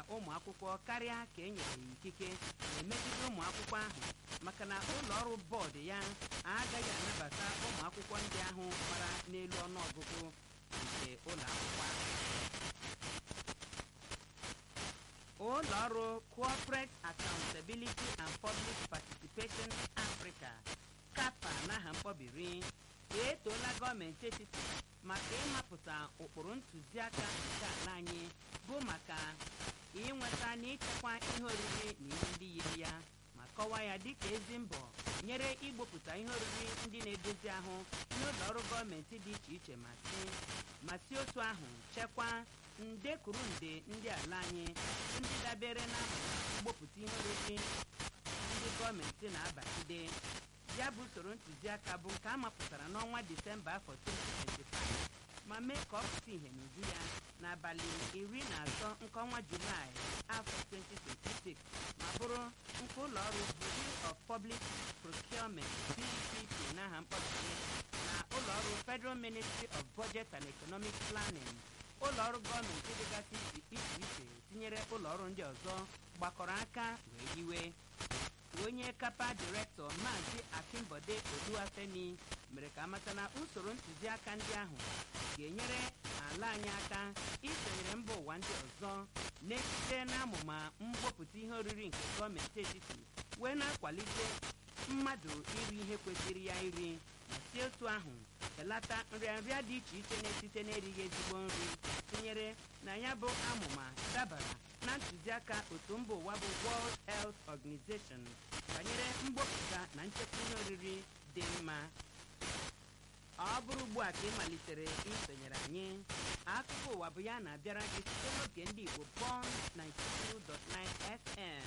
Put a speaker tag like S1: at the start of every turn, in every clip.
S1: ụmụ akwụkwọ karịa ka e nyere ya ikike na-emegide ụmụ akwụkwọ ahụ maka na ụlọ ọrụ bọọdụ ya agaghị anabata ụmụ akwụkwọ ndị ahụ gbara n'elu ọnụọgụgụ nke ụlọ akwụkwọ ahụ ụlọ ọrụ corporate accountability and public participation africa kapa n'aha mkpọbiri etoola gọọmenti etiti maka ịmapụta ụkpụrụ ntụziaka nke ala anyị bụ maka inweta na ịchekwa ihe oriri na ihe ndị yiri ya ma kọwaa ya dịka ezi mbọ nyere igbopụta ihe oriri ndị na-edozi ahụ n'ụlọ ọrụ gọọmenti dị iche iche ma si ma si otu ahụ chekwaa nde kwuru nde ndị ala anyị ndị dabere na mgbopụta ihe oriri ndị gọọmenti na-abagide ya bụ usoro ntụziaka bụ nke a mapụtara n'ọnwa disemba afọ 2025 ma mee ka ọ pụta ìhè n'uju ya n'abalị iri na atọ nke ọnwa julaị afọ 2026 ma bụrụ nke ụlọ ọrụ Bureau of Public Procurement BPP n'aha mkpọbiri na ụlọ ọrụ Federal Ministry of Budget and Economic Planning ụlọ ọrụ gọọmenti dịgasị iche iche tinyere ụlọ ọrụ ndị ọzọ gbakọrọ aka wee hiwe onye kapa direktọ maazị akimbode oluwafemi mere ka amata na usoro ntụziaka ndị ahụ ga-enyere ala anyị aka isonyere mba ụwa ndị ọzọ na-esite n'amụma mgbopụta ihe oriri nke gọọmenti etiti wee na-akwalite mmadụ iri ihe kwesịrị ya iri ma si otu ahụ belata nrịanrịa dị iche iche na-esite n'erighị ezigbo nri tinyere na ya bụ amụma dabara na ntụziaka otu mba ụwa bụ World Health Organization banyere mgbopụta na nchekwa ihe oriri dị mma ọ bụrụ ugbu a ka ị malitere isonyere anyị akụkọ ụwa bụ ya na-abịara gị site n'oge ndị Igbo Bond 92.9 FM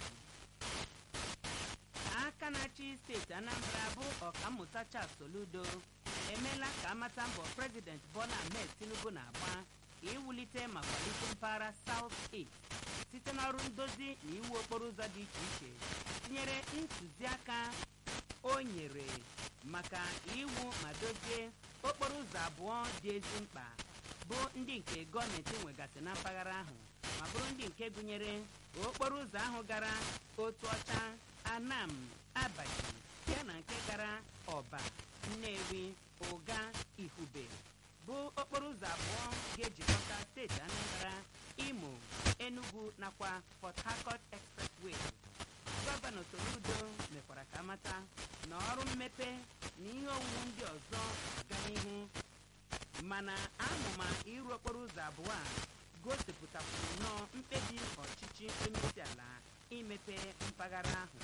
S1: aka na-achị steeti Anambra bụ ọkammụta Charles Soludo emeela ka amata mbọ prezident Bola Ahmed Tinubu na-agba iwulite ma kwalite mpaghara South East site n'ọrụ ndozi na iwu okporo ụzọ dị iche iche tinyere ntụziaka o nyere maka iwu ma dozie okporo ụzọ abụọ dị ezi mkpa bụ ndị nke gọọmenti nwegasị na mpaghara ahụ ma bụrụ ndị nke gụnyere okporo ụzọ ahụ gara otu ọcha anam abaji ya na nke gara ọba nnewi ụga ihube bụ okporo ụzọ abụọ ga-ejikọta steeti anambra imo enugu nakwa port harcourt expressway gọvanọ soludo mekwara ka amata na ọrụ mmepe na ihe owuwu ndị ọzọ aga n'ihu mana amụma ịrụ okporo ụzọ abụọ a gosipụtakwuru nnọọ mkpebi ọchịchị onyeisi ala imepe mpaghara ahụ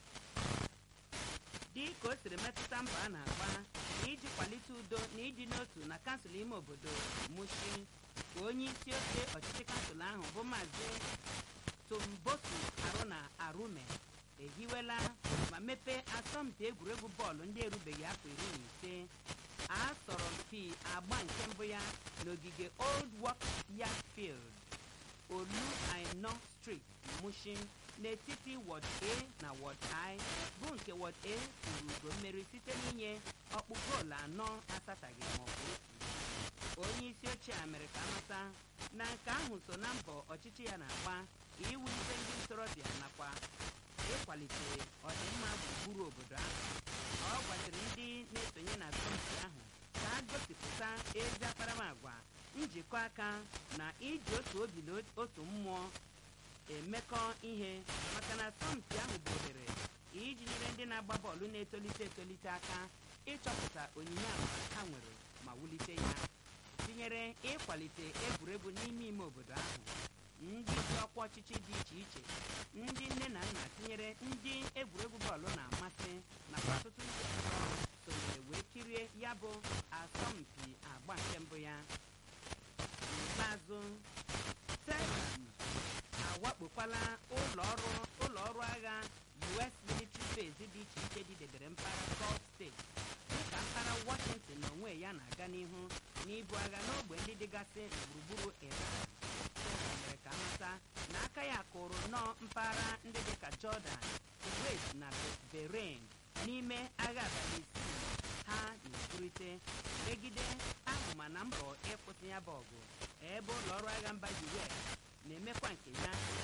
S1: dị ka o siri metụta mbọ a na-agba iji kwalite udo na ịdị n'otu na kansụl ime obodo mushi onye isi oche ọchịchị kansụl ahụ bụ maazị tombosu arụna arume ehiwela ma mepee asọmpi egwuregwu bọọlụ ndị erubeghị afọ iri na ise asọrọmpi agba nke mbụ ya n'ogige old work yard field olu aino street mushin n'etiti wọd a na wọd i bụ nke wọd a tụrụ ugo mmeri site n'inye ọkpụ goolu anọ asataghị maọbụ otu onye isi ochie a mere ka amata na nke ahụ so na mbọ ọchịchị ya na-agba iwulite ndị ntorobịa nakwa ịkwalite ọdịmma gburugburu obodo ahụ ọ gwaziri ndị na-esonye na asọmpi ahụ ka a gosipụta ezi akparamagwa njikọ aka na iji otu obi na otu mmụọ emekọ ihe maka na asọmpi ahụ bụ ohere iji nyere ndị na-agba bọọlụ na-etolite etolite aka ịchọpụta onyinye agba ha nwere ma wulite ya tinyere ịkwalite egwuregwu n'ime ime obodo ahụ ndị isi ọkwa ọchịchị dị iche iche ndị nne na nna tinyere ndị egwuregwu bọọlụ na-amasị nakwa ọtụtụ ndị ọzọ sonyere wee kirie ya bụ asọmpi agba nke mbụ ya n'ikpeazụ telam awakpokwala ụlọ ọrụ ụlọ ọrụ agha US military base dị iche iche dịdebere mpaghara Gulf steeti dịka mpaghara Washington na onwe ya na-aga n'ihu n'ibu agha n'ogbe ndị dịgasị na gburugburu Iran mere ka amata na aka ya kụrụ nnọọ mpaghara ndị dịka Jordan Kuwait na Bahrain n'ime agha abalị isii ha na-ekwurịte megide ahụma na mbọ ịkwụsị ya bụ ọgụ ebe ụlọ ọrụ agha mba US na-emekwa nke ya